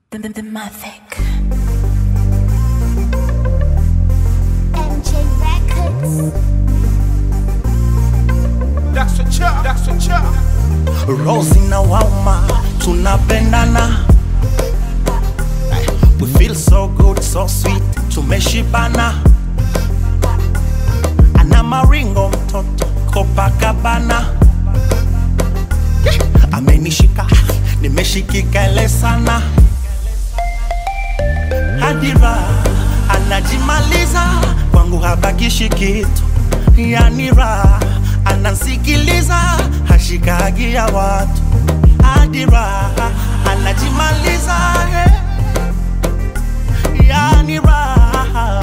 The, the, the Mavic. MJ Records. That's a chop, that's a chop. Rosi na Wauma tunapendana We feel so good, so sweet, tumeshibana Ana maringo mtoto Copacabana Amenishika, nimeshikika ile sana Hadira anajimaliza kwangu habakishi kitu, yani raha anansikiliza hashikagi ya watu. Hadira anajimaliza eh, yani raha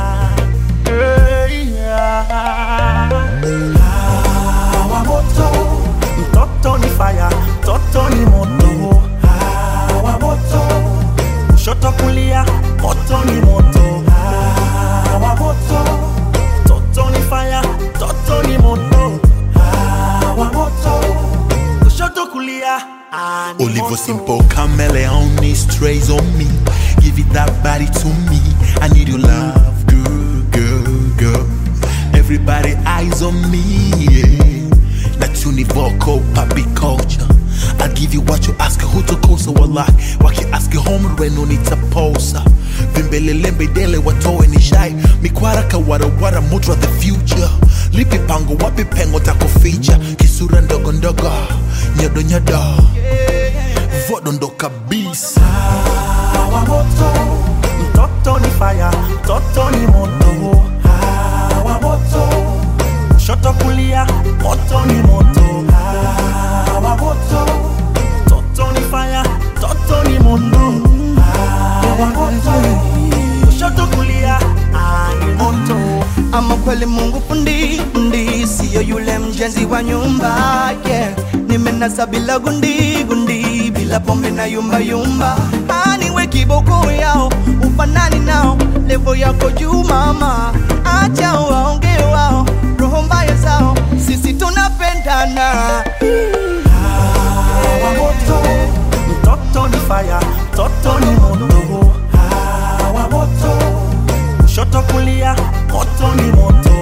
eh, yeah. Hawa moto, mtoto ni fire, mtoto ni moto. Hawa moto kushoto kulia, moto ni moto. Hawa moto, toto ni fire, toto ni moto. Hawa moto, kushoto kulia, ah, ni Oliver moto. Simple chameleon strays on me. Give it that body to me. I need your love, girl, girl, girl. Everybody eyes on me. Yeah. That's univocal papi culture. I'll give you what you ask, who to kosa wallahi. Waki ask home when no need to posa. Vimbele lembe dele watoe ni shy. Mikwara kawara wara mudra the future. Lipi pango wapi pengo tako feature. Kisura ndogo ndogo. Nyodo nyodo. Vodo ndo kabisa. Hawa moto, mtoto ni fire, mtoto ni moto. Hawa moto, kushoto kulia, moto ni moto. Hawa moto, mtoto ni fire, mtoto ni moto. Hawa moto, kushoto kulia, ah, ni moto. ama kweli Mungu fundi fundi, siyo yule mjenzi wa nyumba yeah. Nimenasa bila gundi gundi, bila pombe na yumba yumba, aniwe kiboko yao, ufanani nao, levo yako juu mama, acha waonge wao, roho mbaya zao, sisi tunapendana Hawa moto, mtoto ni fire, mtoto ni moto. Hawa moto, kushoto kulia, moto ni moto.